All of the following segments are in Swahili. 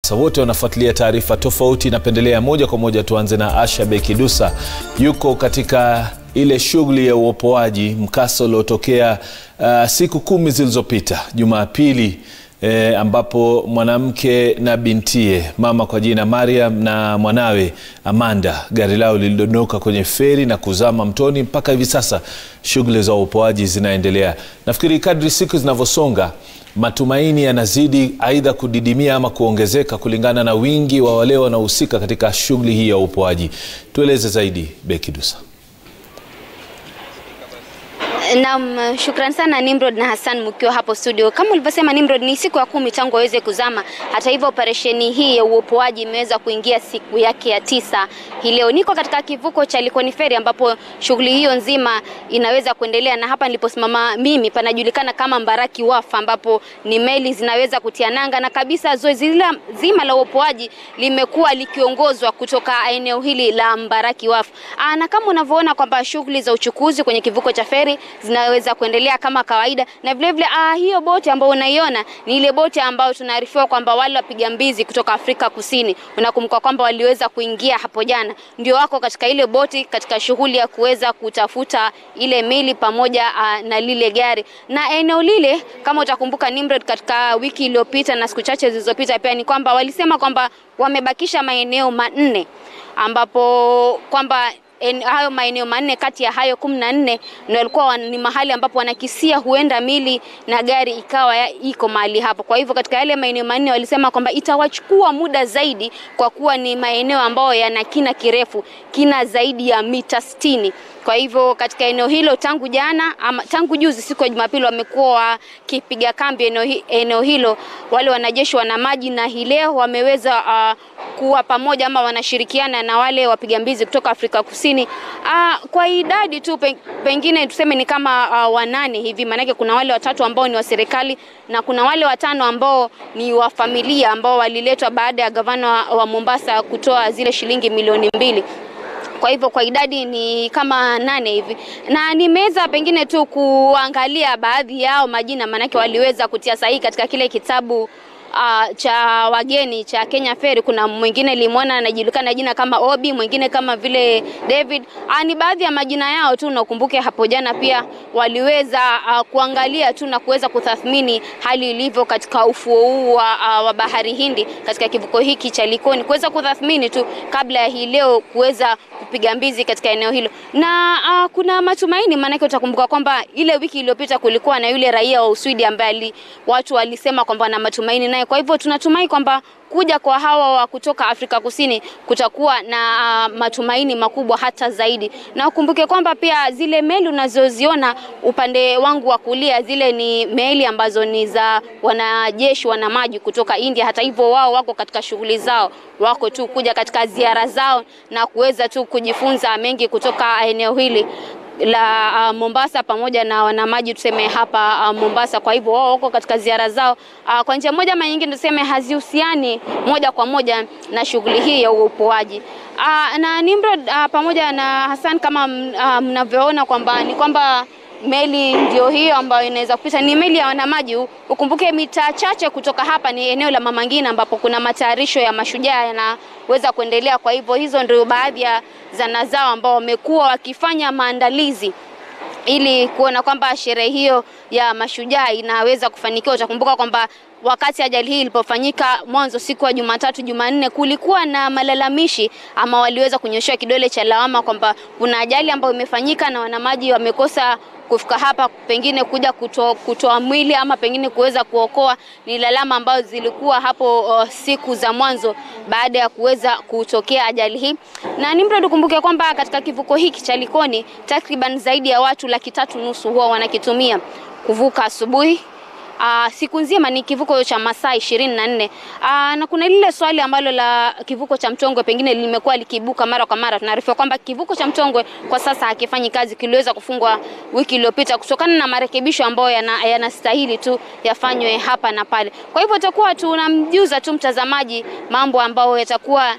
wote wanafuatilia taarifa tofauti napendelea moja kwa moja tuanze na asha bekidusa yuko katika ile shughuli ya uopoaji mkasa uliotokea uh, siku kumi zilizopita jumapili E, ambapo mwanamke na bintie mama kwa jina mariam na mwanawe amanda gari lao lilidondoka kwenye feri na kuzama mtoni mpaka hivi sasa shughuli za uopoaji zinaendelea nafikiri kadri siku zinavyosonga matumaini yanazidi aidha kudidimia ama kuongezeka kulingana na wingi wa wale wanaohusika katika shughuli hii ya uopoaji tueleze zaidi bekidusa Naam, shukran sana Nimrod na Hassan mkiwa hapo studio. Kama ulivyosema Nimrod, ni siku ya kumi tangu waweze kuzama. Hata hivyo, operesheni hii ya uopoaji imeweza kuingia siku yake ya tisa hii leo. Niko katika kivuko cha Likoni Ferry ambapo shughuli hiyo nzima inaweza kuendelea, na hapa niliposimama mimi panajulikana kama Mbaraki Wharf, ambapo ni meli zinaweza kutia nanga, na kabisa zoezi zima la uopoaji limekuwa likiongozwa kutoka eneo hili la Mbaraki Wharf. Aa, na kama unavyoona kwamba shughuli za uchukuzi kwenye kivuko cha feri zinaweza kuendelea kama kawaida, na vile vile ah, hiyo boti ambayo unaiona ni ile boti ambayo tunaarifiwa kwamba wale wapiga mbizi kutoka Afrika Kusini, unakumbuka kwamba waliweza kuingia hapo jana, ndio wako katika ile boti katika shughuli ya kuweza kutafuta ile mili pamoja ah, na lile gari. Na eneo lile kama utakumbuka Nimrod, katika wiki iliyopita na siku chache zilizopita pia ni kwamba walisema kwamba wamebakisha maeneo manne ambapo kwamba En, hayo maeneo manne kati ya hayo kumi na nne ndio yalikuwa ni mahali ambapo wanakisia huenda mili na gari ikawa ya, iko mahali hapo. Kwa hivyo katika yale maeneo manne walisema kwamba itawachukua muda zaidi, kwa kuwa ni maeneo ambayo yana kina kirefu, kina zaidi ya mita sitini. Kwa hivyo katika eneo hilo tangu jana ama tangu juzi siku ya Jumapili wamekuwa wakipiga kambi eneo, eneo hilo wale wanajeshi wana maji, na hii leo wameweza uh, kuwa pamoja ama wanashirikiana na wale wapiga mbizi kutoka Afrika Kusini uh, kwa idadi tu pengine tuseme ni kama uh, wanane hivi, maanake kuna wale watatu ambao ni wa serikali na kuna wale watano ambao ni wa familia ambao waliletwa baada ya gavana wa Mombasa kutoa zile shilingi milioni mbili kwa hivyo kwa idadi ni kama nane hivi, na nimeweza pengine tu kuangalia baadhi yao majina, maanake waliweza kutia sahihi katika kile kitabu Uh, cha wageni cha Kenya Ferry. Kuna mwingine limwona anajulikana jina kama Obi, mwingine kama vile David. Uh, ni baadhi ya majina yao tu, na ukumbuke hapo jana pia waliweza uh, kuangalia tu na kuweza kutathmini hali ilivyo katika ufuo huu wa, uh, wa bahari Hindi katika kivuko hiki cha Likoni, kuweza kutathmini tu kabla ya hii leo kuweza kupiga mbizi katika eneo hilo, na uh, kuna matumaini, maanake utakumbuka kwamba ile wiki iliyopita kulikuwa na yule raia wa Uswidi ambaye watu walisema kwamba na matumaini naye. Kwa hivyo tunatumai kwamba kuja kwa hawa wa kutoka Afrika Kusini kutakuwa na uh, matumaini makubwa hata zaidi, na ukumbuke kwamba pia zile meli unazoziona upande wangu wa kulia, zile ni meli ambazo ni za wanajeshi wana maji kutoka India. Hata hivyo wao wako katika shughuli zao, wako tu kuja katika ziara zao na kuweza tu kujifunza mengi kutoka eneo hili la uh, Mombasa pamoja na wanamaji tuseme hapa uh, Mombasa. Kwa hivyo wao wako katika ziara zao uh, kwa njia moja ama nyingine tuseme hazihusiani moja kwa moja na shughuli hii ya uopoaji uh, na Nimrod uh, pamoja na Hassan kama uh, mnavyoona kwamba ni kwamba meli ndio hiyo ambayo inaweza kupita, ni meli ya wanamaji. Ukumbuke mita chache kutoka hapa ni eneo la Mama Ngina ambapo kuna matayarisho ya mashujaa yanaweza kuendelea. Kwa hivyo hizo ndio baadhi ya zana zao ambao wamekuwa wakifanya maandalizi ili kuona kwamba sherehe hiyo ya mashujaa inaweza kufanikiwa. Utakumbuka kwamba wakati ajali hii ilipofanyika mwanzo siku ya Jumatatu, Jumanne, kulikuwa na malalamishi ama waliweza kunyoshewa kidole cha lawama kwamba kuna ajali ambayo imefanyika na wanamaji wamekosa kufika hapa pengine kuja kutoa kuto mwili ama pengine kuweza kuokoa. Ni lalama ambazo zilikuwa hapo uh, siku za mwanzo baada ya kuweza kutokea ajali hii. Na Nimrod, tukumbuke kwamba katika kivuko hiki cha Likoni takriban zaidi ya watu laki tatu nusu huwa wanakitumia kuvuka asubuhi Uh, siku nzima ni kivuko cha masaa ishirini na nne. Uh, na kuna lile swali ambalo la kivuko cha Mtongwe pengine limekuwa likiibuka mara kwa mara. Tunaarifiwa kwamba kivuko cha Mtongwe kwa sasa hakifanyi kazi, kiliweza kufungwa wiki iliyopita kutokana na marekebisho ambayo yanastahili yana tu yafanywe hapa na pale. Kwa hivyo tutakuwa tunamjuza tu mtazamaji mambo ambayo yatakuwa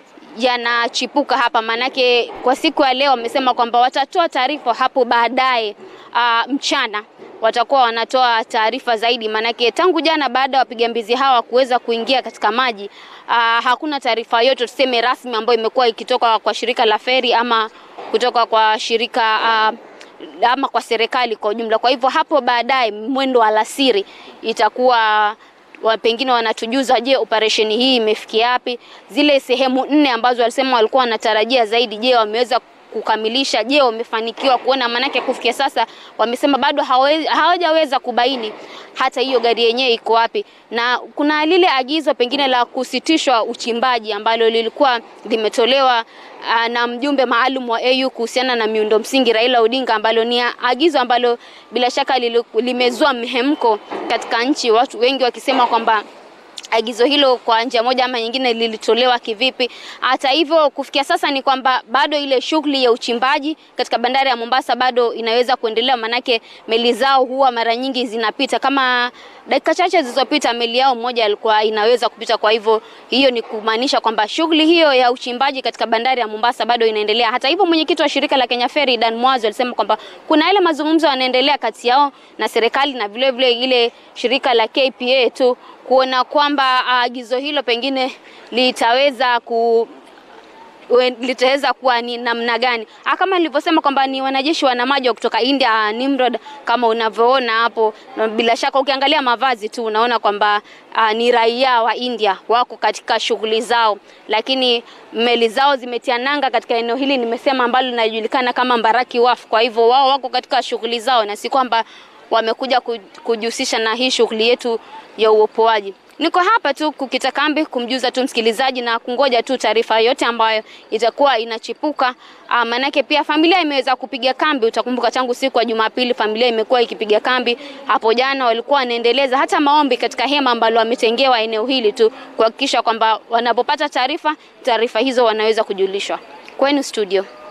yanachipuka hapa, maanake kwa siku ya leo wamesema kwamba watatoa taarifa hapo baadaye uh, mchana watakuwa wanatoa taarifa zaidi, maanake tangu jana baada ya wapiga mbizi hawa kuweza kuingia katika maji aa, hakuna taarifa yote tuseme rasmi ambayo imekuwa ikitoka kwa shirika la feri ama kutoka kwa shirika aa, ama kwa serikali kwa ujumla. Kwa hivyo hapo baadaye mwendo wa alasiri itakuwa wa pengine wanatujuza, je, operesheni hii imefikia wapi? Zile sehemu nne ambazo walisema walikuwa wanatarajia zaidi, je, wameweza kukamilisha? Je, wamefanikiwa kuona? Maanake kufikia sasa wamesema bado hawajaweza kubaini hata hiyo gari yenyewe iko wapi, na kuna lile agizo pengine la kusitishwa uchimbaji ambalo lilikuwa limetolewa uh, na mjumbe maalum wa AU kuhusiana na miundo msingi Raila Odinga, ambalo ni agizo ambalo bila shaka limezua mhemko katika nchi, watu wengi wakisema kwamba agizo hilo kwa njia moja ama nyingine lilitolewa kivipi. Hata hivyo, kufikia sasa ni kwamba bado ile shughuli ya uchimbaji katika bandari ya Mombasa bado inaweza kuendelea, manake meli zao huwa mara nyingi zinapita. Kama dakika chache zilizopita meli yao moja ilikuwa inaweza kupita. Kwa hivyo, hiyo ni kumaanisha kwamba shughuli hiyo ya uchimbaji katika bandari ya Mombasa bado inaendelea. Hata hivyo, mwenyekiti wa shirika la Kenya Ferry Dan Mwazo alisema kwamba kuna yale mazungumzo yanaendelea kati yao na serikali na vile vile ile shirika la KPA tu kuona kwamba agizo uh, hilo pengine litaweza ku litaweza kuwa ni namna gani. Kama nilivyosema kwamba ni wanajeshi wanamaji kutoka India Nimrod, kama unavyoona hapo, bila shaka ukiangalia mavazi tu unaona kwamba uh, ni raia wa India wako katika shughuli zao, lakini meli zao zimetia nanga katika eneo hili nimesema, ambalo linajulikana kama Mbaraki Wharf. Kwa hivyo wao wako katika shughuli zao na si kwamba wamekuja kujihusisha na hii shughuli yetu ya uopoaji. Niko hapa tu kukita kambi kumjuza tu msikilizaji na kungoja tu taarifa yote ambayo itakuwa inachipuka. Maanake pia familia imeweza kupiga kambi. Utakumbuka tangu siku ya Jumapili familia imekuwa ikipiga kambi. Hapo jana walikuwa wanaendeleza hata maombi katika hema ambalo wametengewa eneo hili tu kuhakikisha kwamba wanapopata taarifa, taarifa hizo wanaweza kujulishwa. Kwenu studio.